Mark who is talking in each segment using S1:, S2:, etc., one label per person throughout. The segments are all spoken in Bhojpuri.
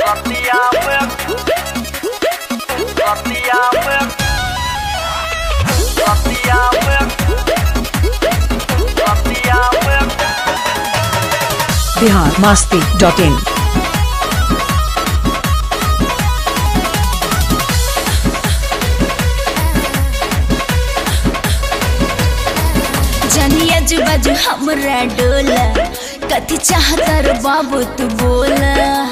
S1: बिहार मस्ती डॉट इन
S2: जनिया बाजू हमरा डोला कथी चाहता रे बाबू तू बोला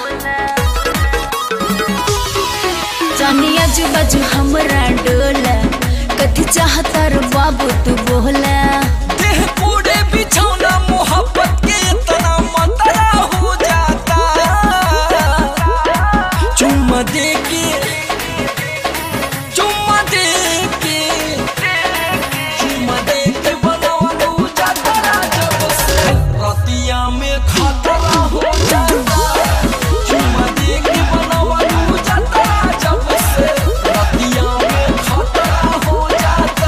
S2: जनिया बाजू हमरा डोला कथी चाहता रे बाबू तू बोला
S3: देह पूरे बिछौना मोहब्बत के इतना मतरा हो जाता चुम्मा दे के चुम्मा दे के चुम्मा दे के बनावल हो जाता जब से रतिया में खतरा हो जाता चुम्मा दे के बनावल हो जाता जब से रतिया में खतरा हो जाता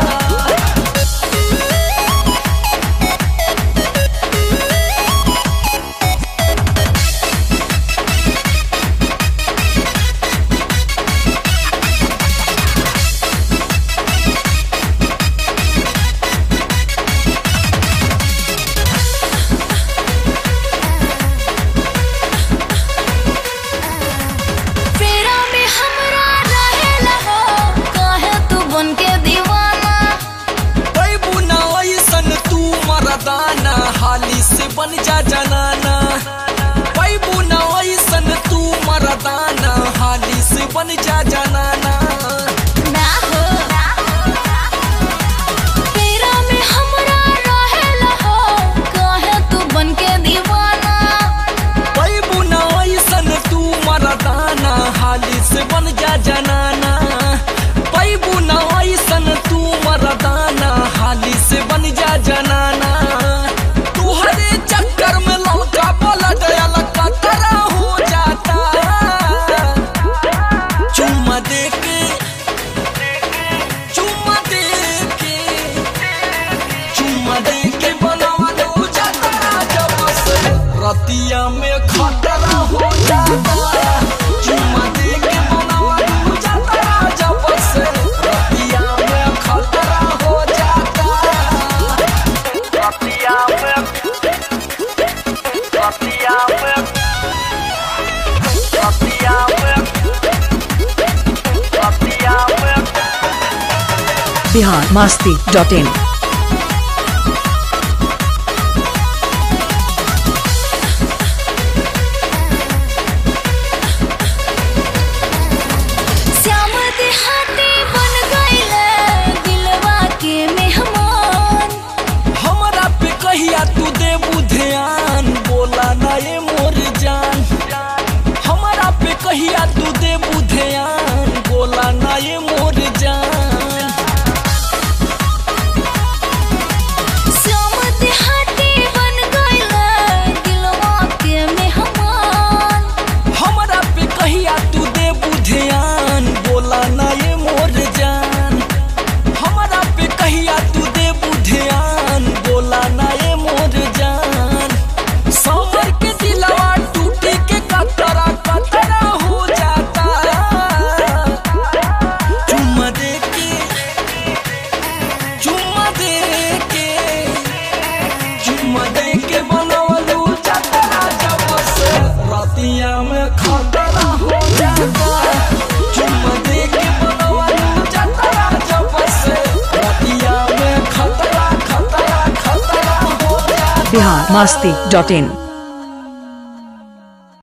S2: फेरा में हमरा रहेला हो काहे तू बन के दीवाना
S3: बैबू ना ऐसन तू मरदाना हाली से बन जा जनाना बैबू ना ऐसन तू मरदाना हाली से बन जा जनाना
S2: ना हो फेरा में हमरा रहेला हो काहे तू बन के दीवाना
S3: बैबू ना ऐसन तू मरदाना हाली से बन जा जनाना बैबू ना ऐसन तू मरदाना हाली से बन जा जनाना तुहरे चक्कर में लौका पलट लका तरा हो जाता चुम्मा दे के चुम्मा दे के चुम्मा दे के बनावा दो जाता जब से रतिया में खतरा हो जाता चुम्मा दे के बनावा दो जाता जब से रतिया में खतरा हो जाता रतिया में रतिया में रतिया में रतिया में
S1: बिहार मस्ती डॉट इन
S2: श्याम देहाती बन गइले दिलवा के मेहमान
S3: हमरा पे कहिया तू देबू ध्यान बोला ना ये मोर जान हमरा पे कहिया तू देबू ध्यान बोला ना ये मोर जान
S2: श्याम देहाती बन गइले दिलवा के मेहमान
S3: हमरा पे कहिया तू देबू ध्यान बोला ना ये मोर जान हमरा पे कहिया तू देबू ध्यान बोला ना ये मोर जान समर के दिलवा टूटी के कतरा कतरा हो जाता चुम्मा दे के चुम्मा दे के चुम्मा दे के बनवलू जाता जब से रतिया में खतरा हो जाता चुम्मा दे के बनवलू जाता जब से रतिया में खतरा खतरा खतरा हो जाता
S1: बिहार मस्ती डॉट इन